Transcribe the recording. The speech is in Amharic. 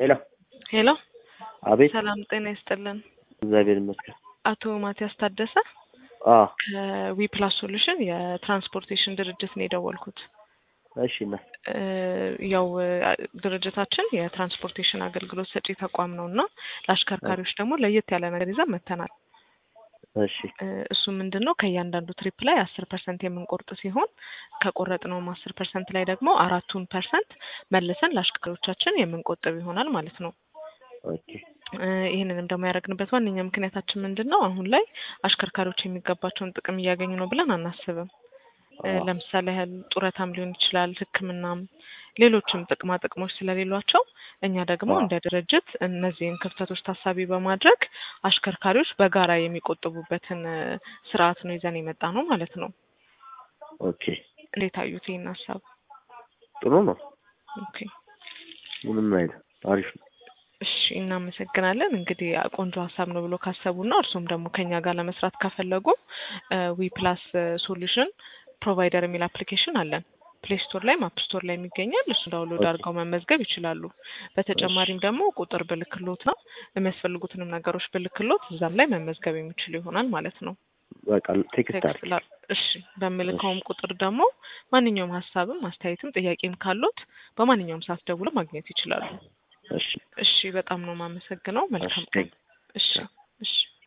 ሄሎ ሄሎ አቤት ሰላም ጤና ይስጥልን። እግዚአብሔር ይመስገን አቶ ማቲያስ ታደሰ አ ከዊፕላስ ሶሉሽን የትራንስፖርቴሽን ድርጅት ነው የደወልኩት። እሺ እና እ ያው እ ድርጅታችን የትራንስፖርቴሽን አገልግሎት ሰጪ ተቋም ነው እና ለአሽከርካሪዎች ደግሞ ለየት ያለ ነገር ይዘን መጥተናል። እሺ እ እሱ ምንድን ነው ከእያንዳንዱ ትሪፕ ላይ አስር ፐርሰንት የምንቆርጥ ሲሆን ከቆረጥነውም አስር ፐርሰንት ላይ ደግሞ አራቱን ፐርሰንት መልሰን ለአሽከርካሪዎቻችን የምንቆጥብ ይሆናል ማለት ነው። ኦኬ እ ይህንንም ደግሞ ያደረግንበት ዋነኛ ምክንያታችን ምንድን ነው? አሁን ላይ አሽከርካሪዎች የሚገባቸውን ጥቅም እያገኙ ነው ብለን አናስብም። እ አዎ። ለምሳሌ ያህል ጡረታም ሊሆን ይችላል፣ ሕክምናም ሌሎችም ጥቅማ ጥቅሞች ስለሌሏቸው እኛ ደግሞ አዎ። እንደ ድርጅት እነዚህን ክፍተቶች ታሳቢ በማድረግ አሽከርካሪዎች በጋራ የሚቆጥቡበትን እ ስርዓት ነው ይዘን የመጣ ነው ማለት ነው። ኦኬ እንዴት አዩት ይህን ሀሳብ? ጥሩ ነው። ኦኬ ምንም አይልም። አሪፍ ነው። እሺ እናመሰግናለን። እንግዲህ ቆንጆ ሀሳብ ነው ብሎ ካሰቡና እርሱም ደግሞ ከኛ ጋር ለመስራት ከፈለጉ ዊ ፕላስ ሶሉሽን ፕሮቫይደር የሚል አፕሊኬሽን አለን። ፕሌይ ስቶር ላይ አፕ ስቶር ላይ የሚገኛል። እሱ ዳውንሎድ ኦኬ። አድርገው መመዝገብ ይችላሉ። በተጨማሪም ደግሞ ቁጥር ብልክሎት ነው የሚያስፈልጉትንም ነገሮች ብልክሎት እዛም ላይ መመዝገብ የሚችሉ ይሆናል ማለት ነው። በቃ ቴክስት ቴክስት አድርግ። ላ እሺ በምልከውም ቁጥር ደግሞ ማንኛውም ሀሳብም አስተያየትም ጥያቄም ካሉት በማንኛውም ሰዓት ደውለው ማግኘት ይችላሉ። እሺ እሺ በጣም ነው የማመሰግነው። መልካም ቀን። ቴንክ እሺ እሺ